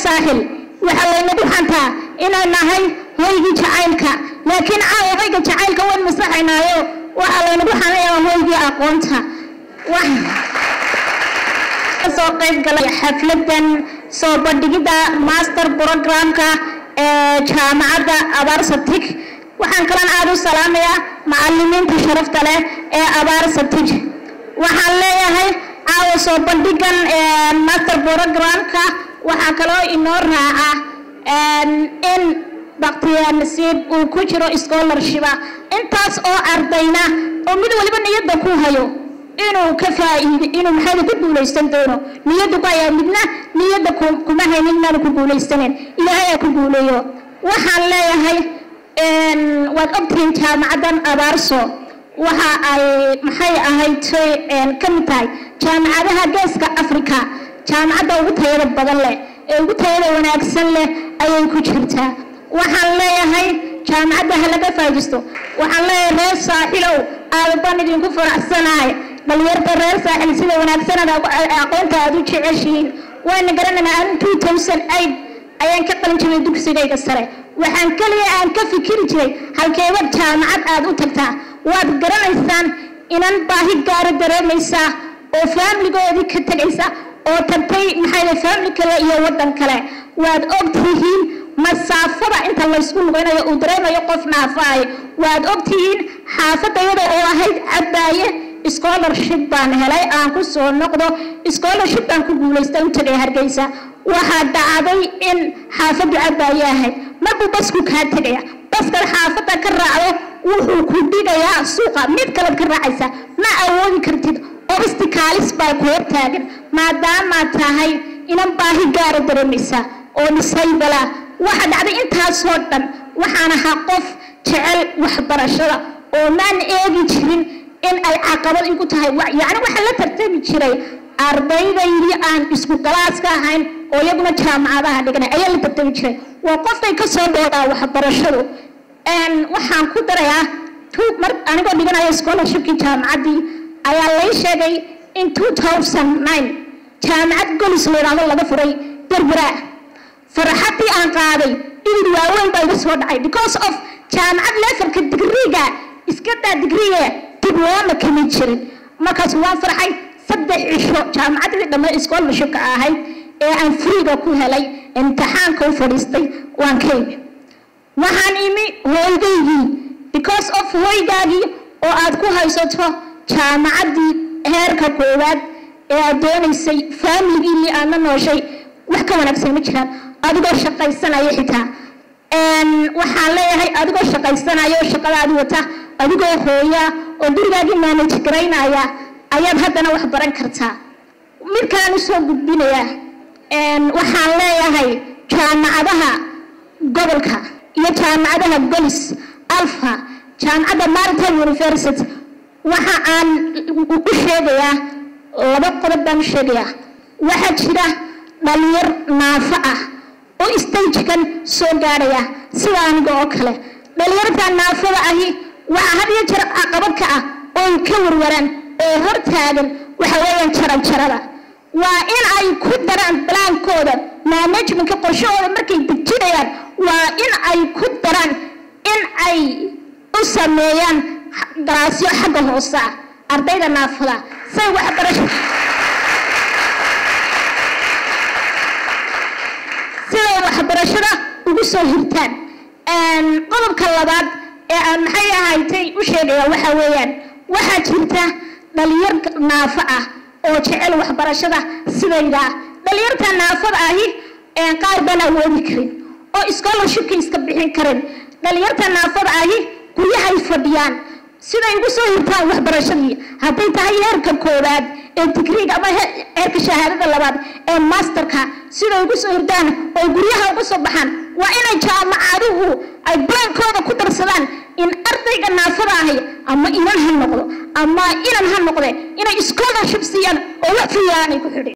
saaxil waxaa laynagu xantaa inay nahay hoygii jacaylka laakiin caawa hoyga jacaylka wayn masaxaynaayo waxaa laynagu xanayaa hoygii aqoonta soo qayb galay xafladan soo bandhigidda master programka ee jaamacadda abaarsatig waxaan kalan aada u salaamayaa macalimiinta sharafta leh ee abaarsatig waxaan leeyahay caawa soo bandhigan master programka waxaa kaloo inoo raaca in baktiyaa nasiib uu ku jiro scholarshipa intaas oo ardayna oo mid waliba niyadda ku hayo inuu ka faa'iido inuu maxayda ku guulaysan doono niyadda ku hayaa midna niyadda kuma haynin inaanu ku guulaysanin ilaahay aa ku guuleeyo waxaan leeyahay waad ogtihiin jaamacaddan abaarso waxa ay maxay ahayd ka mid tahay jaamacadaha geeska africa jaamacadda ugu tayada badan leh ee ugu tayada wanaagsan leh ayay ku jirtaa waxaan leeyahay jaamacadda ha laga faa'iidaysto waxaan leeyahay reer saaxilow aada baan idinku faraxsanahay dhalinyarta reer saaxil sida wanaagsanada aqoonta aada u jeceshihiin waana garanaynaa an two thousand eight ayaan ka qalin jiray dugsigayga sare waxaan keliya aan ka fikiri jiray halkeeba jaamacad aada u tagtaa waad garanaysaan inan baahi gaara dareemaysaa oo faamiligoodii ka tegaysa oo tagtay maxaa faamili kale iyo waddan kale waad ogtihiin masaafada inta laysku lugaynayo uu dareemayo qof naafaayo waad ogtihiin xaafadayada oo ahayd cabbaaye scholarship baan helay aan ku soo noqdo scholarship baan ku guulaysta u tagay hargeysa waxaa dhacday in xaafaddu cabbaaye ahayd markuu basku kaa tegaya baskad xaafadda ka raacdo wuxuu ku dhigayaa suuqa mid kalead ka raacaysa ma awoodi kartid obsticaalis baa ku hortaagan maadaamaad tahay inan baahi gaara dareemaysa oo dhisaybala waxa dhacday intaasoo dhan waxaan ahaa qof jecel waxbarashada oo maan eegi jirin in ay caqabad igu tahay yacni waxaa la tartami jiray ardaydaydii aan isku galaaska ahayn oo iyaguna jaamacadaha dhiganay ayaa la tartami jiray waa qofkay ka soo dhoodaa waxbarashadu waxaan ku darayaa mar anigoo dhiganaya scholarshipkii jaamacaddii ayaa lay sheegay in two thousand nine jaamacad golis la yidhaahdo laga furay berbera farxaddii aan qaaday dhibid waaweyn baa iga soo dhacay because of jaamacad leefarka digriiga iska daa digriiga diblooma kama jirin markaas waan farxay saddex cisho jaamacaddii dhamma scholarshipka ahayd ee aan friiga ku helay imtixaanka u fadhiistay waan ka imi waxaan imi hooygaygii because of hooygaagii oo aad ku haysato jaamacaddii heerka koowaad ee aad doonaysay faamiligiinii aad la nooshay wax ka wanaagsan ma jiraan adigoo shaqaysanaya xitaa waxaan leeyahay adigoo shaqaysanaya oo shaqadaadi wata adigoo hooya oo gurigaagii maanaj garaynaya ayaad haddana wax baran kartaa mid kalaan usoo gudbinayaa waxaan leeyahay jaamacadaha gobolka iyo jaamacadaha golis alfa jaamacadda maritime university waxa aan u sheegayaa laba qodob baan u sheegayaa waxaa jira dhalinyar naafo ah oo stagekan soo gaadhaya sida aniga oo kale dhalinyarta naafada ahi waxaa had iyo jeer caqabad ka ah oo ka warwaraan oo hor taagan waxa weeyaan jaranjarada waa in ay ku daraan balaankooda managementka qorshahooda markay dejinayaan waa in ay ku daraan in ay u sameeyaan galaasyo xagga hoose ah ardayda naafada say waxbarasho siday waxbarashada ugu soo hirtaan qodobka labaad ee aan maxay ahaytay u sheegaya waxa weeyaan waxaa jirta dhalinyar naafo ah oo jecel waxbarashada sidayda dhalinyarta naafada ahi qaar baan awoodi karin oo scholarshipka iska bixin karin dhalinyarta naafada ahi guryahay fadhiyaan siday ugu soo hirtaan waxbarashadii hadday tahay heerka koowaad ee digriiga ama heerka shahaadada labaad ee masterka siday ugu soo hirtaan oo guryaha uga soo baxaan waa inay jaamacaduhu ay baankooda ku darsadaan in ardayga naafada ahi ama inan ha noqdo ama inan ha noqde inay scholarship siiyaan oo wax fiican ay ku xidhi